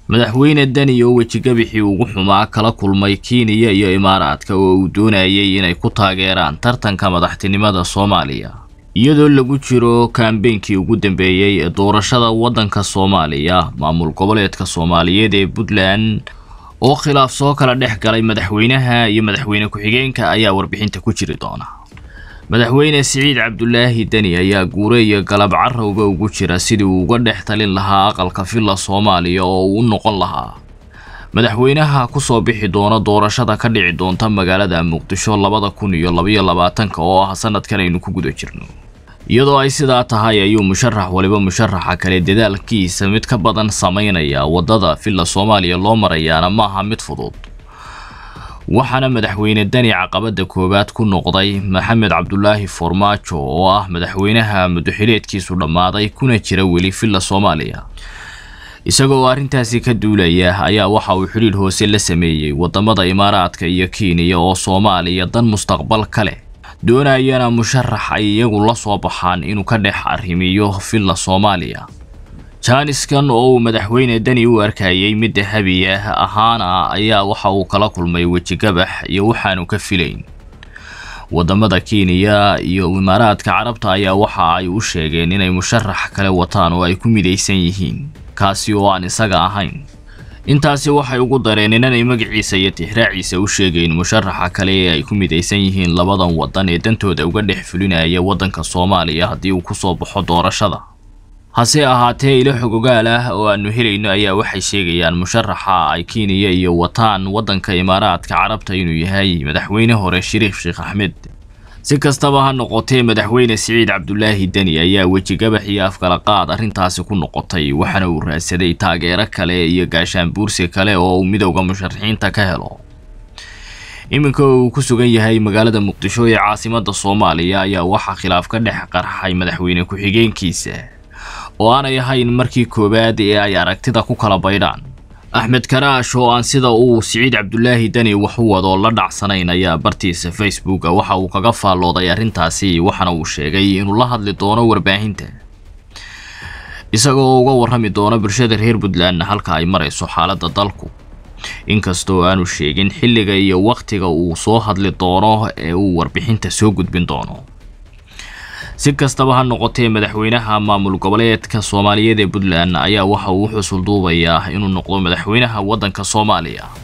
madaxweyne deni oo wejigabixii ugu xumaa kala kulmay kenya iyo imaaraadka oo uu doonayay inay ku taageeraan tartanka madaxtinimada soomaaliya iyadoo lagu jiro kambeynkii ugu dambeeyey ee doorashada waddanka soomaaliya maamul goboleedka soomaaliyeed ee puntland oo khilaaf soo kala dhex galay madaxweynaha iyo madaxweyne ku-xigeenka ayaa warbixinta ku jiri doona madaxweyne siciid cabdulaahi deni ayaa guure iyo galab carowba ugu jira sidii uu uga dhex talin lahaa aqalka villa soomaaliya oo uu u noqon lahaa madaxweynaha kusoo bixi doona doorashada ka dhici doonta magaalada muqdisho labada kun iyo labaiyo labaatanka oo ah sanadkan aynu ku guda jirno iyadoo ay sidaa tahay ayuu musharax waliba musharaxa kale dadaalkiisa mid ka badan samaynaya waddada villa soomaaliya loo marayaana maaha mid fudud waxaana madaxweyne deni caqabada koowaad ku noqday maxamed cabdulaahi farmaajo oo ah madaxweynaha mudaxileedkiisu dhammaaday kuna jira weli villa soomaaliya isagoo arrintaasi ka duulaya ayaa waxa uu xidhiidh hoose la sameeyey waddamada imaaraadka iyo kenya oo soomaaliya dan mustaqbal ka leh doonayana musharax ay iyagu la soo baxaan inuu ka dhex arrimiyo villa soomaaliya jaaniskan oo uu madaxweyne deni u arkayay mid dahabi ah ahaana ayaa waxa uu kala kulmay wejigabax iyo waxaanu ka filayn waddamada kenya iyo imaaraadka carabta ayaa waxa ay u sheegeen inay musharax kale wataan oo ay ku midaysan yihiin kaasi oo aan isaga ahayn intaasi waxay ugu dareen inanay magaciisa iyo tixraaciisa u sheegayn musharaxa kale ee ay ku midaysan yihiin labadan waddan ee dantooda uga dhex fulinaya waddanka soomaaliya haddii uu kusoo baxo doorashada hase ahaatee ilo xogogaal ah oo aanu helayno ayaa waxay sheegayaan musharaxa ay kenya iyo wataan waddanka imaaraadka carabta inuu yahay madaxweyne hore shariif sheekh axmed si kastaba ha noqotee madaxweyne siciid cabdulaahi deni ayaa wejigabax iyo afkalaqaad arrintaasi ku noqotay waxaana uu raadsaday taageero kale iyo gaashaan buursi kale oo uu midowda musharaxiinta ka helo iminka uu ku sugan yahay magaalada muqdisho ee caasimada soomaaliya ayaa waxaa khilaaf ka dhex qarxay madaxweyne ku-xigeenkiisa oo aanay ahayn markii koowaad ee ay aragtida ku kala baydhaan axmed karaash oo aan sida uu siciid cabdulaahi deni wax u wado la dhacsanayn ayaa bartiisa facebooka waxa uu kaga faallooday arrintaasi waxaana uu sheegay inuu la hadli doono warbaahinta isagoo uga warrami doono bulshada reer puntland halka ay marayso xaaladda dalku inkastoo aanu sheegin xilliga iyo wakhtiga uu soo hadli doono ee uu warbixinta soo gudbin doono si kastaba ha noqotee madaxweynaha maamul goboleedka soomaaliyeed ee puntland ayaa waxa uu u xusul duubayaa inuu noqdo madaxweynaha waddanka soomaaliya